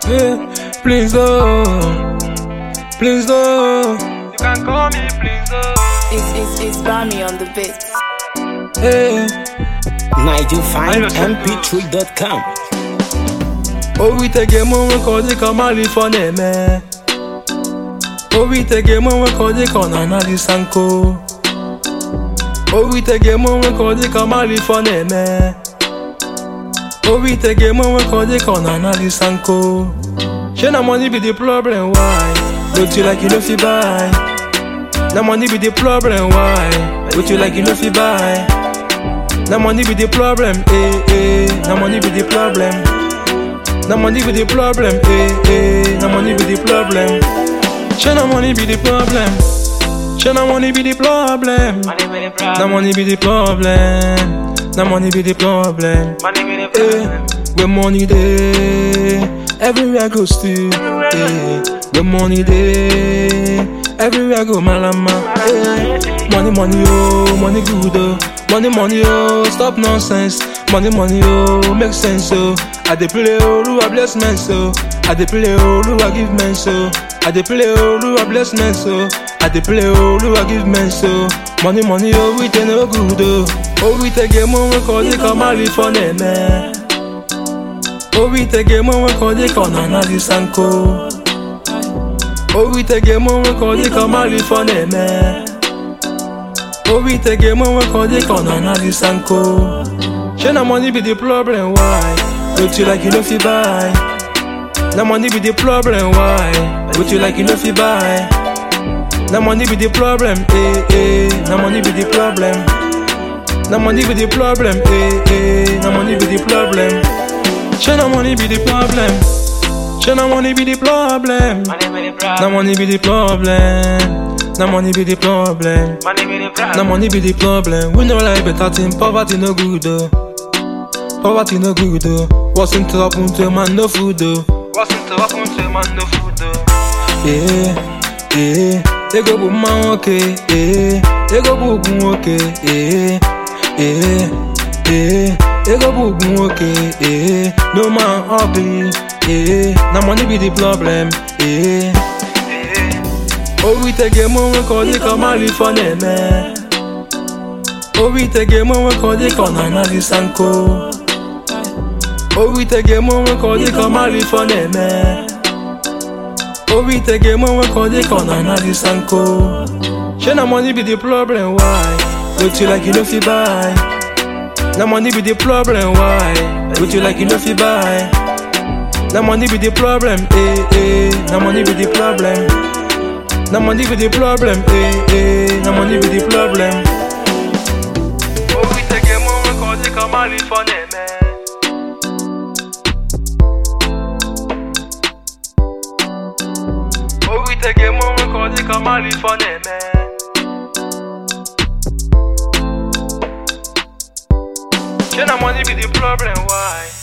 Yeah, please oh, please oh. You can call me please oh. It's, it's, it's Bami on the beat. Hey, NigelFineMP3.com obi tege mụ nwe ka ọ dị ka mmadụ ife ọ na-eme. Obi tege mụ nwe ka ọ dị ka ọ na-anaghị sanko. Obi tege mụ nwe ka ọ dị ka mmadụ ife ọ na-eme. Obi tege mụ nwe ka ọ dị ka ọ na-anaghị sanko. Shey na money be the problem why? Don't you like you no fit buy? Na money be the problem why? Don't you like you no fit buy? Na money be the problem, eh eh. Na money be the problem. Na money be the problem, eh eh. Na money be the problem. Shey na money be the problem. Shey na money be the problem. Na money be the problem. Na money be the problem. Eh, when money dey, everywhere go still. Eh, when money dey, everywhere go malama. Eh, money, money, oh, money good oh. Money, money, oh, stop nonsense. Money, money, oh, make sense oh. I dey play oh, Lua bless men so. I dey play oh, Lua give men so. I dey play oh, Lua bless men so. I dey play oh, Lua give men so. Money, money, oh, we dey no good oh. Oh, we take a moment, call it come out for them. Obi tege mụ nwe ka ọ dị ka ọ na-anaghị sanko Obi tege mụ nwe ka ọ dị ka ọ mara ife ọ na-eme Obi tege mụ nwe ka ọ dị ka ọ na-anaghị sanko Shey na money be the problem why? Don't you like you no fit buy? Na money be the problem why? Don't you like you no fit buy? Na money be the problem, eh eh. Na money be the problem. Na money be the problem, eh eh. Na money be the problem. Shey na money be the problem. Shey na money be the problem. Na money be the problem. Na money be the problem. Na money be the problem. We no like better thing. Poverty no good though. Poverty no good though. What's into happen to a man no food though. What's into happen to a man no food though. Yeah, yeah. Ego bụ mma nwoke, eh. Ego bụ ugwu nwoke, eh. Eh, eh. Ego bụ ugwu nwoke, eh. No man ugly, eh. Na money be the problem, eh. Obi tege mụ nwe ka ọ dị ka ọ mara ife ọ na-eme. Obi tege mụ nwe ka ọ dị ka ọ na-anaghị sanko. Obi tege mụ nwe ka ọ dị ka ọ mara ife ọ na-eme. Obi tege mụ nwe ka ọ dị ka ọ na-anaghị sanko. Shey na money be the problem why? Don't you like you no fit buy? Na money be the problem why? Don't you like you no fit buy? Na money be the problem, eh eh. Na money be the problem. Na money be the problem, eh eh. Na money be the problem. Obi tege mụ nwe ka ọ dị ka ọ mara ife ọ na-eme. Obi tege mụ nwe ka ọ dị ka ọ mara ife ọ na-eme. Shey na money be the problem why?